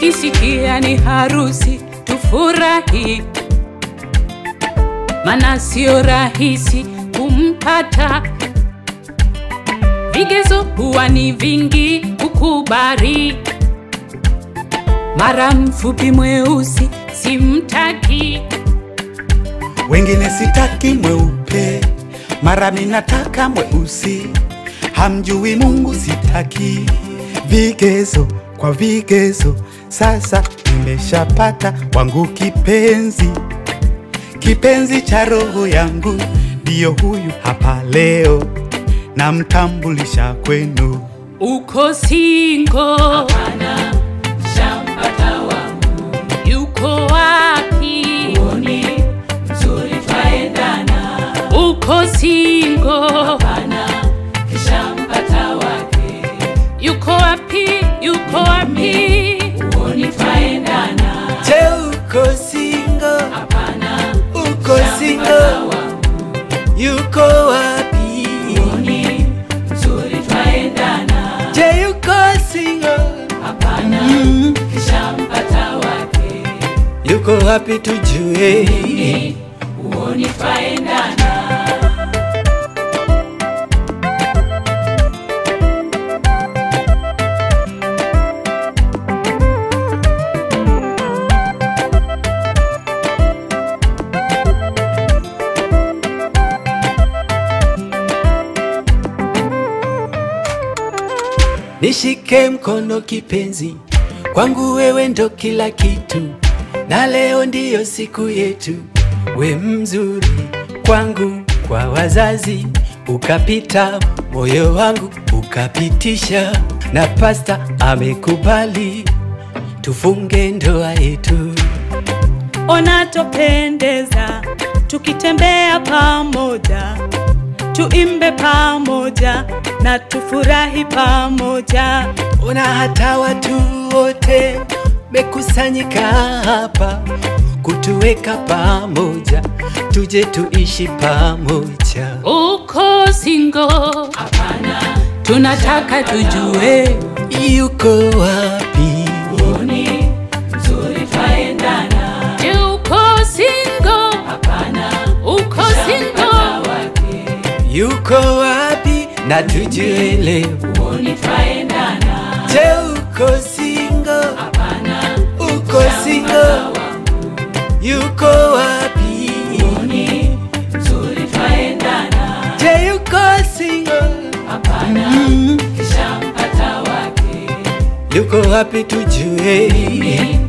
ukisikia ni harusi tufurahi, mana sio rahisi kumpata. Vigezo huwa ni vingi kukubali, mara mfupi mweusi simtaki. wengine sitaki mweupe, mara minataka mweusi, hamjui Mungu sitaki. Vigezo kwa vigezo, sasa nimeshapata wangu kipenzi, kipenzi cha roho yangu, ndiyo huyu hapa leo, namtambulisha kwenu. Uko singo? Hapana, shampata wangu. Yuko wapi? Uoni mzuri twaendana. Uko singo? Hapana, shampata wake. Yuko wapi? Yuko wapi? Uoni twaendana. Je, uko single? Hapana, Uko single? shampata wangu. Yuko wapi? Uoni mzuri twaendana. Je, yuko single? Hapana, Mm. shampata wake. Yuko wapi tujue? uoni twaendana. Nishike mkono kipenzi, kwangu wewe ndo kila kitu, na leo ndiyo siku yetu. We mzuri kwangu, kwa wazazi ukapita, moyo wangu ukapitisha, na pasta amekubali tufunge ndoa yetu. Ona topendeza tukitembea pamoja, tuimbe pamoja na tufurahi pamoja. Ona hata watu wote mekusanyika hapa kutuweka pamoja, tuje tuishi pamoja. Uko singo? Hapana, tunataka tujue Yuko wapi? uoni mzuri twaendana. Je, uko singo? Hapana, uko singo? Yuko wapi? Na tujue leo. Uoni twaendana. Je, uko single? Hapana, Uko single? Yuko wapi? uoni mzuri twaendana. Je, yuko single? Hapana, Mm. shampata wake. Yuko wapi tujue?